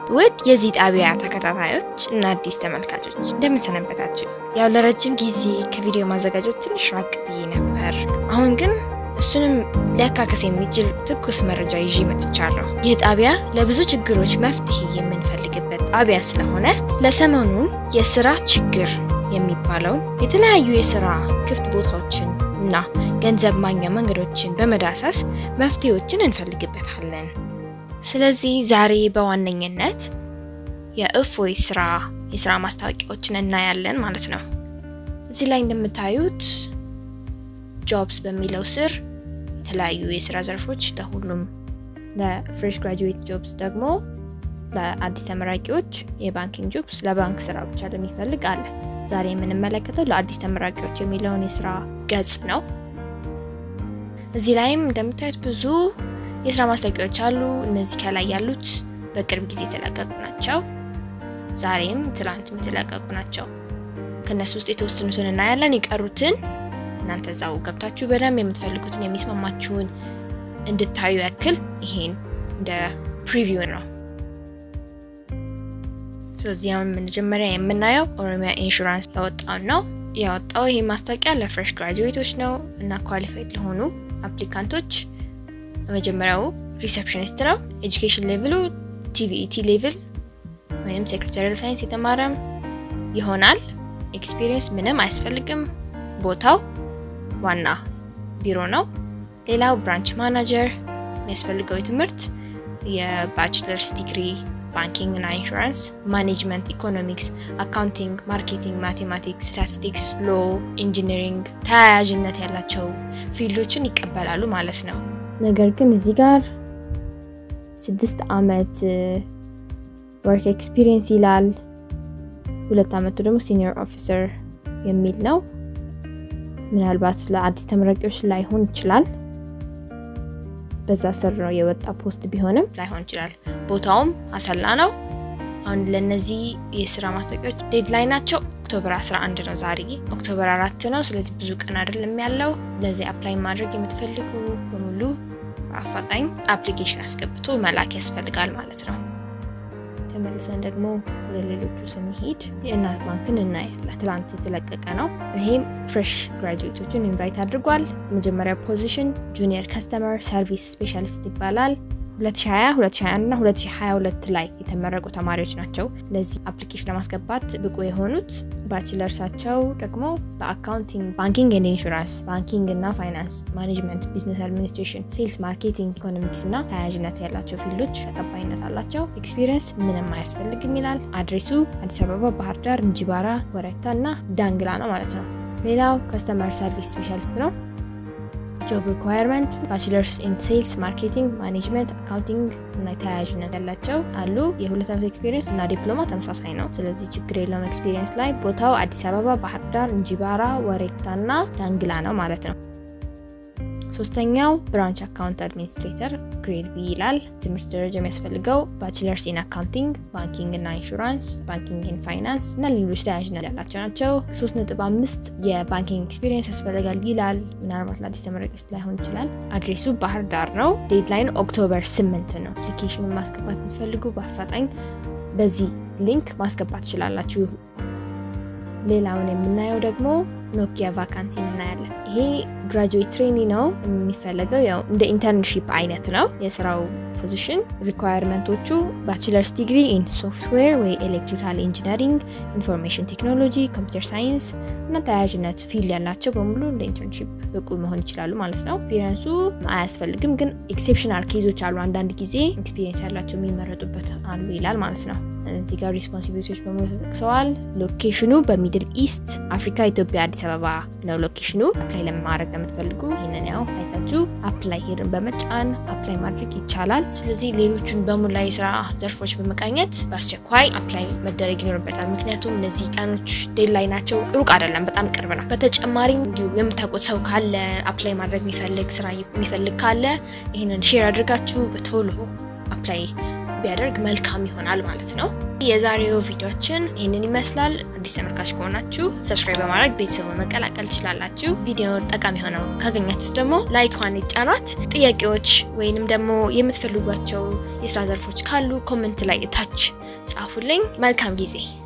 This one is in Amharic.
ውድ የዚህ ጣቢያ ተከታታዮች እና አዲስ ተመልካቾች እንደምንሰነበታችሁ። ያው ለረጅም ጊዜ ከቪዲዮ ማዘጋጀት ትንሽ ራቅ ብዬ ነበር። አሁን ግን እሱንም ሊያካክስ የሚችል ትኩስ መረጃ ይዤ መጥቻለሁ። ይህ ጣቢያ ለብዙ ችግሮች መፍትሄ የምንፈልግበት ጣቢያ ስለሆነ ለሰሞኑን የስራ ችግር የሚባለውን የተለያዩ የስራ ክፍት ቦታዎችን እና ገንዘብ ማግኛ መንገዶችን በመዳሰስ መፍትሄዎችን እንፈልግበታለን። ስለዚህ ዛሬ በዋነኝነት የእፎይ ስራ የስራ ማስታወቂያዎችን እናያለን ማለት ነው። እዚህ ላይ እንደምታዩት ጆብስ በሚለው ስር የተለያዩ የስራ ዘርፎች ለሁሉም፣ ለፍሬሽ ግራጁዌት ጆብስ ደግሞ ለአዲስ ተመራቂዎች የባንኪንግ ጆብስ ለባንክ ስራ ብቻ ለሚፈልግ አለ። ዛሬ የምንመለከተው ለአዲስ ተመራቂዎች የሚለውን የስራ ገጽ ነው። እዚህ ላይም እንደምታዩት ብዙ የስራ ማስታወቂያዎች አሉ። እነዚህ ከላይ ያሉት በቅርብ ጊዜ የተለቀቁ ናቸው። ዛሬም ትላንትም የተለቀቁ ናቸው። ከእነሱ ውስጥ የተወሰኑትን እናያለን። የቀሩትን እናንተ እዛው ገብታችሁ በደንብ የምትፈልጉትን የሚስማማችሁን እንድታዩ ያክል ይሄን እንደ ፕሪቪው ነው። ስለዚህ አሁን መጀመሪያ የምናየው ኦሮሚያ ኢንሹራንስ ያወጣውን ነው። ያወጣው ይሄ ማስታወቂያ ለፍሬሽ ግራጁዌቶች ነው እና ኳሊፋይድ ለሆኑ አፕሊካንቶች መጀመሪያው ሪሴፕሽኒስት ነው። ኤጁኬሽን ሌቭሉ ቲቪኢቲ ሌቭል ወይም ሴክሬታሪያል ሳይንስ የተማረም ይሆናል። ኤክስፒሪየንስ ምንም አያስፈልግም። ቦታው ዋና ቢሮ ነው። ሌላው ብራንች ማናጀር የሚያስፈልገው የትምህርት የባችለርስ ዲግሪ ባንኪንግ እና ኢንሹራንስ፣ ማኔጅመንት፣ ኢኮኖሚክስ፣ አካውንቲንግ፣ ማርኬቲንግ፣ ማቴማቲክስ፣ ስታቲስቲክስ፣ ሎ፣ ኢንጂነሪንግ ተያያዥነት ያላቸው ፊልዶችን ይቀበላሉ ማለት ነው። ነገር ግን እዚህ ጋር ስድስት አመት ወርክ ኤክስፒሪየንስ ይላል። ሁለት አመቱ ደግሞ ሲኒየር ኦፊሰር የሚል ነው። ምናልባት ለአዲስ ተመራቂዎች ላይሆን ይችላል። በዛ ስር ነው የወጣ ፖስት ቢሆንም ላይሆን ይችላል። ቦታውም አሰላ ነው። አሁን ለነዚህ የስራ ማስታወቂያዎች ዴድላይን ናቸው ኦክቶበር 11 ነው። ዛሬ ኦክቶበር አራት ነው። ስለዚህ ብዙ ቀን አይደለም ያለው። ለዚህ አፕላይ ማድረግ የምትፈልጉ በሙሉ አፋጣኝ አፕሊኬሽን አስገብቶ መላክ ያስፈልጋል ማለት ነው። ተመልሰን ደግሞ ወደ ሌሎቹ ስንሄድ የእናት ባንክን እናያለን። ትላንት የተለቀቀ ነው። ይሄም ፍሬሽ ግራጁዌቶችን ኢንቫይት አድርጓል። መጀመሪያ ፖዚሽን ጁኒየር ከስተመር ሰርቪስ ስፔሻሊስት ይባላል። 2020 2021 እና 2022 ላይ የተመረቁ ተማሪዎች ናቸው ለዚህ አፕሊኬሽን ለማስገባት ብቁ የሆኑት። ባችለርሳቸው ደግሞ በአካውንቲንግ፣ ባንኪንግ ኤንድ ኢንሹራንስ፣ ባንኪንግ እና ፋይናንስ፣ ማኔጅመንት፣ ቢዝነስ አድሚኒስትሬሽን፣ ሴልስ፣ ማርኬቲንግ፣ ኢኮኖሚክስ እና ተያያዥነት ያላቸው ፊልዶች ተቀባይነት አላቸው። ኤክስፒሪየንስ ምንም አያስፈልግም ይላል። አድሬሱ አዲስ አበባ፣ ባህር ዳር፣ እንጂባራ፣ ወረታ እና ዳንግላ ነው ማለት ነው። ሌላው ከስተመር ሰርቪስ ስፔሻሊስት ነው። ጆብ ሪኳየርመንት ባችለርስ ኢን ሴልስ ማርኬቲንግ ማኔጅመንት አካውንቲንግ እና ተያያዥነት ያላቸው አሉ። የሁለት ዓመት ኤክስፒሪየንስ እና ዲፕሎማ ተመሳሳይ ነው። ስለዚህ ችግር የለውም ኤክስፒሪየንስ ላይ። ቦታው አዲስ አበባ፣ ባህር ዳር፣ እንጂባራ፣ ወሬታ እና ዳንግላ ነው ማለት ነው። ሶስተኛው ብራንች አካውንት አድሚኒስትሬተር ግሬድ ቢ ይላል። ትምህርት ደረጃ የሚያስፈልገው ባችለርስ ኢን አካውንቲንግ፣ ባንኪንግ እና ኢንሹራንስ፣ ባንኪንግ ኢን ፋይናንስ እና ሌሎች ተያያዥነት ያላቸው ናቸው። 3.5 የባንኪንግ ኤክስፒሪየንስ ያስፈልጋል ይላል። ምናልባት ለአዲስ ተመራቂዎች ላይሆን ይችላል። አድሬሱ ባህር ዳር ነው። ዴድላይን ኦክቶበር 8 ነው። አፕሊኬሽኑን ማስገባት የምትፈልጉ በአፋጣኝ በዚህ ሊንክ ማስገባት ትችላላችሁ። ሌላውን የምናየው ደግሞ ኖኪያ ቫካንሲ እናያለን። ይሄ ግራጁዌት ትሬኒ ነው የሚፈለገው ያው እንደ ኢንተርንሺፕ አይነት ነው የስራው ፖዚሽን። ሪኳየርመንቶቹ ባችለርስ ዲግሪ ኢን ሶፍትዌር ወይ ኤሌክትሪካል ኢንጂነሪንግ፣ ኢንፎርሜሽን ቴክኖሎጂ፣ ኮምፒውተር ሳይንስ እና ተያያዥነት ፊልድ ያላቸው በሙሉ እንደ ኢንተርንሺፕ ብቁ መሆን ይችላሉ ማለት ነው። ኤክስፒሪየንሱ አያስፈልግም፣ ግን ኤክሴፕሽናል ኬዞች አሉ። አንዳንድ ጊዜ ኤክስፒሪየንስ ያላቸው የሚመረጡበት አሉ ይላል ማለት ነው። እዚህ ጋር ሪስፖንሲቢሊቲዎች በሙሉ ተጠቅሰዋል። ሎኬሽኑ በሚድል ኢስት አፍሪካ፣ ኢትዮጵያ፣ አዲስ አበባ ነው ሎኬሽኑ። አፕላይ ለማድረግ ለምትፈልጉ ይህንን ያው አይታችሁ አፕላይ ሄድን በመጫን አፕላይ ማድረግ ይቻላል። ስለዚህ ሌሎቹን በሙላ የስራ ዘርፎች በመቃኘት በአስቸኳይ አፕላይ መደረግ ይኖርበታል። ምክንያቱም እነዚህ ቀኖች ዴድላይን ናቸው፣ ሩቅ አይደለም፣ በጣም ቅርብ ነው። በተጨማሪም እንዲሁ የምታውቁት ሰው ካለ አፕላይ ማድረግ የሚፈልግ ስራ የሚፈልግ ካለ ይህንን ሼር አድርጋችሁ በቶሎ አፕላይ ቢያደርግ መልካም ይሆናል ማለት ነው። የዛሬው ቪዲዮችን ይህንን ይመስላል። አዲስ ተመልካች ከሆናችሁ ሰብስክራይብ በማድረግ ቤተሰቡ መቀላቀል ትችላላችሁ። ቪዲዮ ጠቃሚ ሆነው ካገኛችሁት ደግሞ ላይኳን ይጫኗት። ጥያቄዎች ወይንም ደግሞ የምትፈልጓቸው የስራ ዘርፎች ካሉ ኮመንት ላይ እታች ጻፉልኝ። መልካም ጊዜ